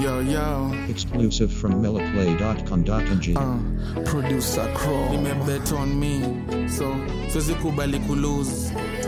Yo, yo. Exclusive from MillaPlay.com.ng. Uh, producer Crow. Nimebet on me. So, siwezi kubali kulose.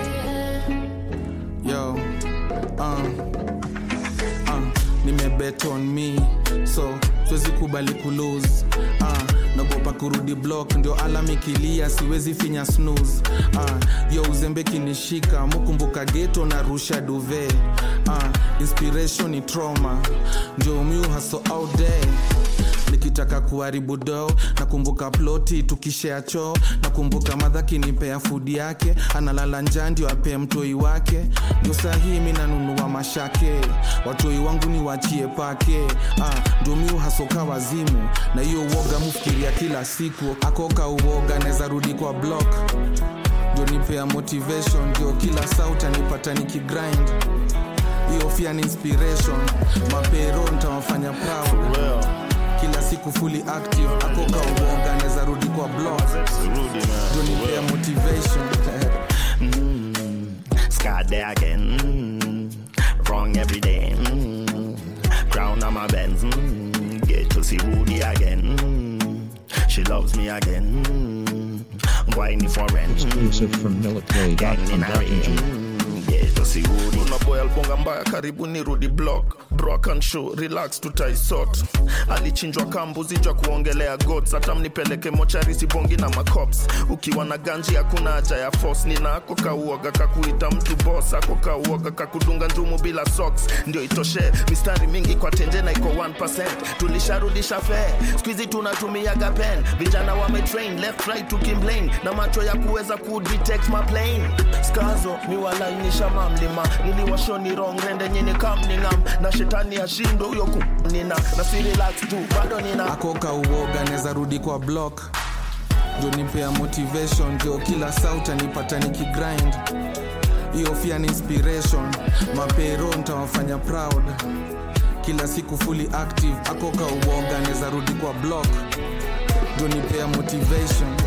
Yo. Uh, uh, nimebet on me. So, siwezi kubali kulose. Uh, nagopa kurudi block ndio alam ikilia siwezi finya snooze uh, yo uzembe kinishika mukumbuka geto na rusha duve uh, inspiration ni trauma ndio miu haso out there nikitaka kuharibu do nakumbuka ploti tukishea choo nakumbuka madha kinipea fudi yake analala njaa ndio apee mtoi wake ndio sahii mi nanunua mashake watoi wangu ni wachie pake ah, ndio miu hasoka wazimu na hiyo uoga mufikiria kila siku akoka uoga naweza rudi kwa block ndio nipea motivation ndio kila sauta nipata nikigrind hiyo fia ni inspiration mapero ntawafanya proud kila siku fully active akoka uoga naweza rudi kwa block ndio nipea motivation Scarred there again. Mm, wrong every day. Mm, crown on my Benz. Mm, get to see Rudy again. Mm, she loves me again. Mm, whining for rent. Exclusive from Gang in a ring. MillaPlay.com.ng. Mm, get to see Rudy. kuna boy albonga mbaya karibu ni rudi block brock and show relax tutaisot alichinjwa kambuzi jwa kuongelea gods hata mnipeleke mochari sibongi na macops ukiwa na ganji hakuna haja ya force nina ako kauoga kakuita mtu boss ako kauoga kakudunga njumu bila socks ndio itoshe mistari mingi kwa tenje na iko 1% tulisharudisha fee skuizi tunatumiaga pen vijana wametrain left right tukimplain na macho ya kuweza kudetect maplane skazo miwalainisha mamlima niliwashoni wrong rende nyini kamningam na shetani ashindo huyo kunina na si relax tu bado nina akoka uoga naweza rudi kwa block ndio nipea motivation ndio kila sauta nipata nikigrind hiyo fia ni inspiration mapero ntawafanya proud kila siku fully active akoka uoga naweza rudi kwa block ndio nipea motivation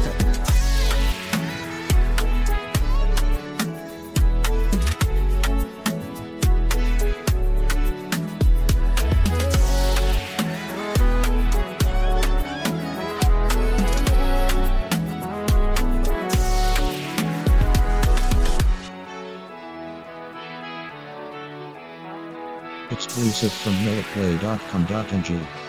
Exclusive from MillaPlay.com.ng.